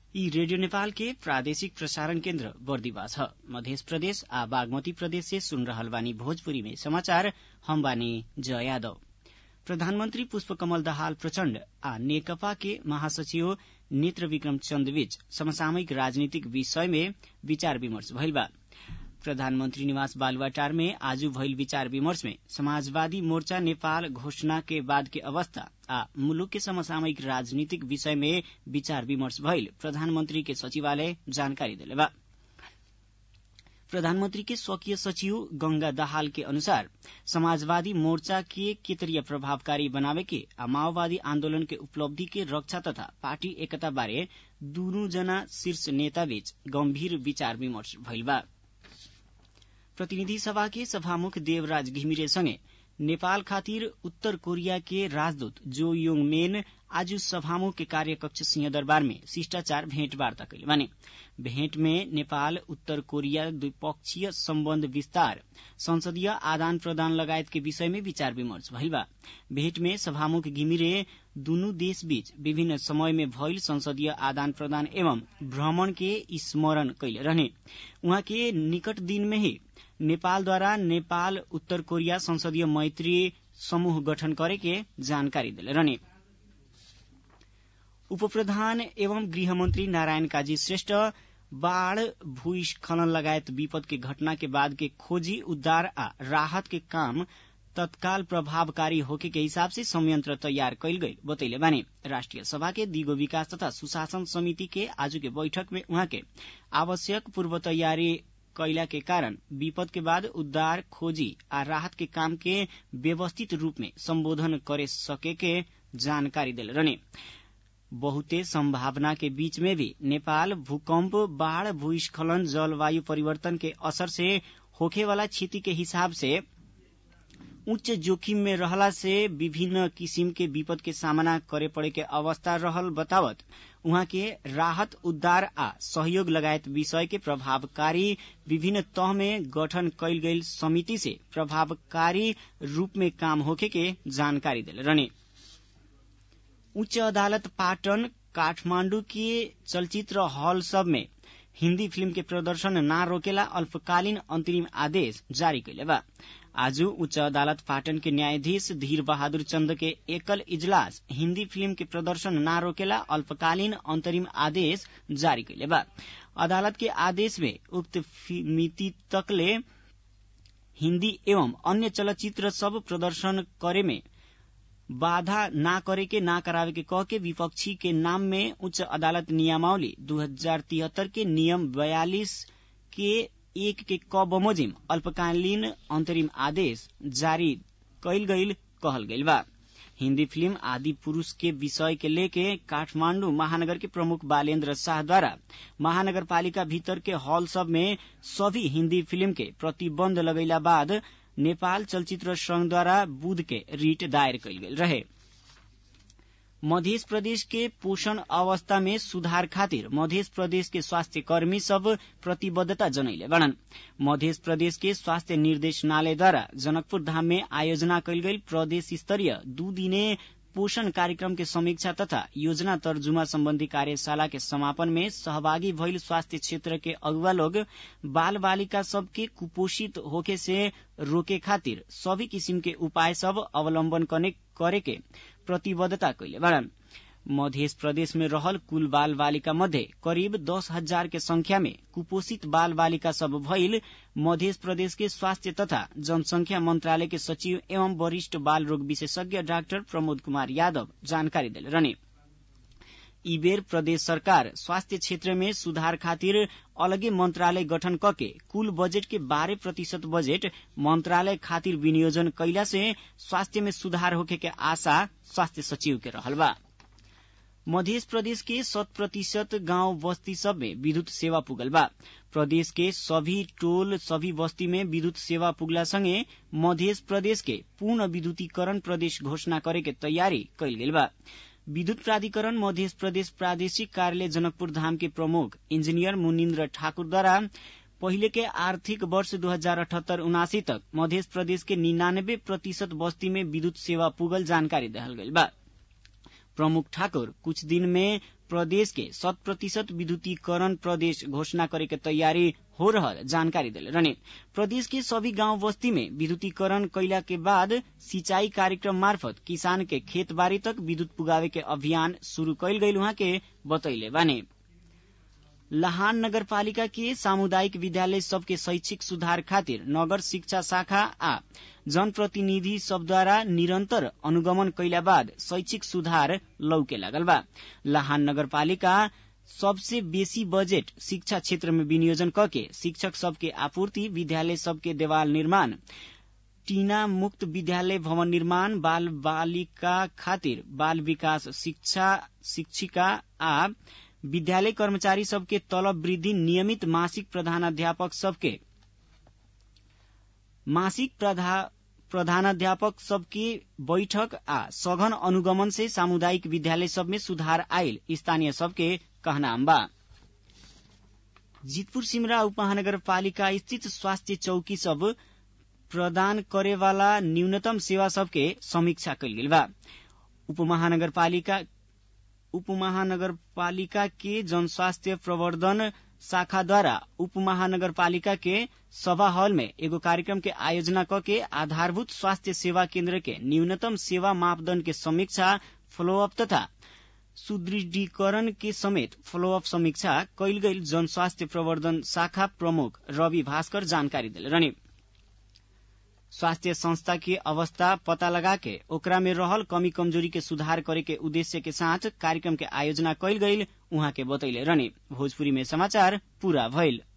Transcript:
यी रेडियो नेपाल के प्रादेशिक प्रसारण केन्द्र बर्दिवा छ मध्य प्रदेश आ बागमती प्रदेश से सुन रहल बानी भोजपुरी में समाचार हम बानी जय यादव प्रधानमन्त्री पुष्पकमल दाहाल प्रचण्ड आ नेकपा के महासचिव नेत्र विक्रम चन्द बीच समसामयिक राजनीतिक विषय में विचार विमर्श भइल बा प्रधानमन्त्री निवास बालुवाटार में आज भइल विचार विमर्श में समाजवादी मोर्चा नेपाल घोषणा के बाद के अवस्था आ मुलुक के समसामयिक राजनीतिक विषय में विचार विमर्श भइल प्रधानमन्त्री के सचिवालय जानकारी देले बा प्रधानमन्त्री के स्वकीय सचिव गंगा दाहाल के अनुसार समाजवादी मोर्चा के केतरीय प्रभावकारी बनावे के आ माओवादी आन्दोलन के उपलब्धि के रक्षा तथा पार्टी एकता बारे दुनू जना शीर्ष नेता बीच गम्भीर विचार विमर्श भइल बा प्रतिनिधि सभा के सभामुख देवराज घिमिरे सँगै नेपाल खातिर उत्तर कोरिया के राजदूत जो योङ मेन आज सभामुख के कार्यकक्ष सिंहदरबार में शिष्टाचार भेंटवार्ता कैले बाने भेंट में नेपाल उत्तर कोरिया द्विपक्षीय सम्बन्ध विस्तार संसदीय आदान प्रदान लगायत के विषय में विचार विमर्श भइल बा भेंट में सभामुख घिमिरे दुनू देश बीच विभिन्न समय में भइल संसदीय आदान प्रदान एवं भ्रमण के स्मरण कैले रहने उहाँ के निकट दिन में ही नेपालद्वारा नेपाल उत्तर कोरिया संसदीय मैत्री समूह गठन करे के जानकारी दिले रहने उपप्रधान एवं गृहमन्त्री नारायण काजी श्रेष्ठ बाढ़ भूस्खलन लगायत विपद के घटना के बाद के खोजी उद्धार आ राहत के काम तत्काल प्रभावकारी होके के हिसाब से संयंत्र तैयार कैल गई बतैले बानी राष्ट्रिय सभा के दिगो विकास तथा सुशासन समिति के आज के बैठक में उहाँ के आवश्यक पूर्व तैयारी कैला के कारण विपद के बाद उद्धार खोजी आ राहत के काम के व्यवस्थित रूप में संबोधन करे सके के जानकारी दिल रहने बहुते संभावना के बीच में भी नेपाल भूकंप बाढ़ भूस्खलन जलवायु परिवर्तन के असर से होखे वाला क्षति के हिसाब से उच्च जोखिम में रहला से विभिन्न किसिम के विपद के सामना करे पड़े के अवस्था रहल बतावत उहाँ के राहत उद्धार आ सहयोग लगायत विषय के प्रभावकारी विभिन्न तह में गठन कैल गई समिति से प्रभावकारी रूप में काम होखे के जानकारी दिले रहने उच्च अदालत पाटन काठमाण्डु के चलचित्र हॉल सब में हिन्दी फिल्म के प्रदर्शन न रोकेला अल्पकालीन अंतरिम आदेश जारी कैले बा आज उच्च अदालत पाटन के न्यायाधीश धीर बहादुर चन्द के एकल इजलास हिन्दी फिल्म के प्रदर्शन न रोकेला अल्पकालीन अंतरिम आदेश जारी कैले बा अदालत के आदेश में उक्त मिति तकले हिन्दी एवं अन्य चलचित्र सब प्रदर्शन करे में बाधा ना करे के ना करावे के कह के विपक्षी के नाम में उच्च अदालत नियमावली दू हजार तिहत्तर के नियम बयालीस के एक के क बमोजिम अल्पकालीन अंतरिम आदेश जारी कैल गईल कहल गईल बा हिन्दी फिल्म आदि पुरुष के विषय के लेके काठमांडू महानगर के प्रमुख बालेन्द्र शाह द्वारा महानगर पालिका भीतर के हॉल सब में सभी हिन्दी फिल्म के प्रतिबंध लगैला बाद नेपाल चलचित्र संघद्वारा बुध के रिट दायर कैल गेल रहे मध्य प्रदेश के पोषण अवस्था में सुधार खातिर मध्य प्रदेश के स्वास्थ्य कर्मी सब प्रतिबद्धता जनैले बड़न मध्य प्रदेश के स्वास्थ्य निर्देशनालयद्वारा जनकपुर धाम में आयोजना कैल गई प्रदेश स्तरीय दू दिने पोषण कार्यक्रम के समीक्षा तथा योजना तर्जुमा सम्बन्धी कार्यशाला के समापन में सहभागी भइल स्वास्थ्य क्षेत्र के अगुवा लोग बाल बालिका सबके कुपोषित होके से रोके खातिर सभी किसिम के उपाय सब अवलम्बन करे के प्रतिबद्धता कैले बाड़न मध्य प्रदेश में रहल कुल बाल बालिका मध्ये करीब दस हजार के संख्या में कुपोषित बाल बालिका सब भइल मध्य प्रदेश के स्वास्थ्य तथा जनसंख्या मंत्रालय के सचिव एवं वरिष्ठ बाल रोग विशेषज्ञ डाक्टर प्रमोद कुमार यादव जानकारी दिले रहने ई बेर प्रदेश सरकार स्वास्थ्य क्षेत्र में सुधार खातिर अलगे मंत्रालय गठन कके कुल बजेट के बारह प्रतिशत बजेट मंत्रालय खातिर विनियोजन कैला से स्वास्थ्य में सुधार होखे के आशा स्वास्थ्य सचिव के रहल बा मध्य प्रदेश के शत प्रतिशत गांव बस्ती सब में विद्युत सेवा पुगल बा प्रदेश के सभी टोल सभी बस्ती में विद्युत सेवा पुगला संगे मध्य प्रदेश के पूर्ण विद्युतीकरण प्रदेश घोषणा करे के तैयारी कैल गेल बा विद्युत प्राधिकरण मध्य प्रदेश प्रादेशिक कार्यालय जनकपुर धाम के प्रमुख इंजीनियर मुनिन्द्र ठाकुरद्वारा पहिले के आर्थिक वर्ष दू हजार अठहत्तर उनासी तक मध्य प्रदेश के निन्यानबे प्रतिशत बस्ती में विद्युत सेवा पुगल जानकारी दहल गई बा प्रमुख ठाकुर कुछ दिन में प्रदेश के शत प्रतिशत विद्युतीकरण प्रदेश घोषणा करे के तैयारी हो रहल जानकारी दिले रहने प्रदेश के सभी गांव बस्ती में विद्युतीकरण कैला के बाद सिंचाई कार्यक्रम मार्फत किसान के खेत बाड़ी तक विद्युत पुगावे के अभियान शुरू कैल गईल वहाँ के बतैले बाने लहान नगरपालिका के सामुदायिक विद्यालय सबके शैक्षिक सुधार खातिर नगर शिक्षा शाखा आ जनप्रतिनिधि सबद्वारा निरन्तर अनुगमन कैला बाद शैक्षिक सुधार लौके लागल बा लहान नगरपालिका सबसे बेसी बजेट शिक्षा क्षेत्र में विनियोजन करके शिक्षक सबके आपूर्ति विद्यालय सबके देवाल निर्माण टीना मुक्त विद्यालय भवन निर्माण बाल बालिका खातिर बाल विकास शिक्षा शिक्षिका आ विद्यालय कर्मचारी सबके तलब वृद्धि नियमित मासिक प्रधानाध्यापक सबके मासिक प्रधानाध्यापक सबके बैठक आ सघन अनुगमन से सामुदायिक विद्यालय सब में सुधार आयल स्थानीय सबके कहनाम बा जीतपुर सिमरा उपमहानगरपालिका स्थित स्वास्थ्य चौकी सब प्रदान करे वाला न्यूनतम सेवा सबके समीक्षा कल गेल बा उपमहानगरपालिका उपमहानगरपालिका के जनस्वास्थ्य प्रवर्धन शाखा द्वारा उपमहानगरपालिका के सभा हॉल में एगो कार्यक्रम के आयोजना क के आधारभूत स्वास्थ्य सेवा केन्द्र के न्यूनतम सेवा मापदण्ड के समीक्षा फॉलोअप तथा सुदृढ़ीकरण के समेत फॉलोअप समीक्षा कैल गईल जनस्वास्थ्य प्रवर्धन शाखा प्रमुख रवि भास्कर जानकारी दिले रहने स्वास्थ्य संस्था के अवस्था पता लगा के ओकरा में रहल कमी कमजोरी के सुधार करे के उद्देश्य के साथ कार्यक्रम के आयोजना कैल गईल उहाँ के बतैले रहने भोजपुरी में समाचार पूरा भइल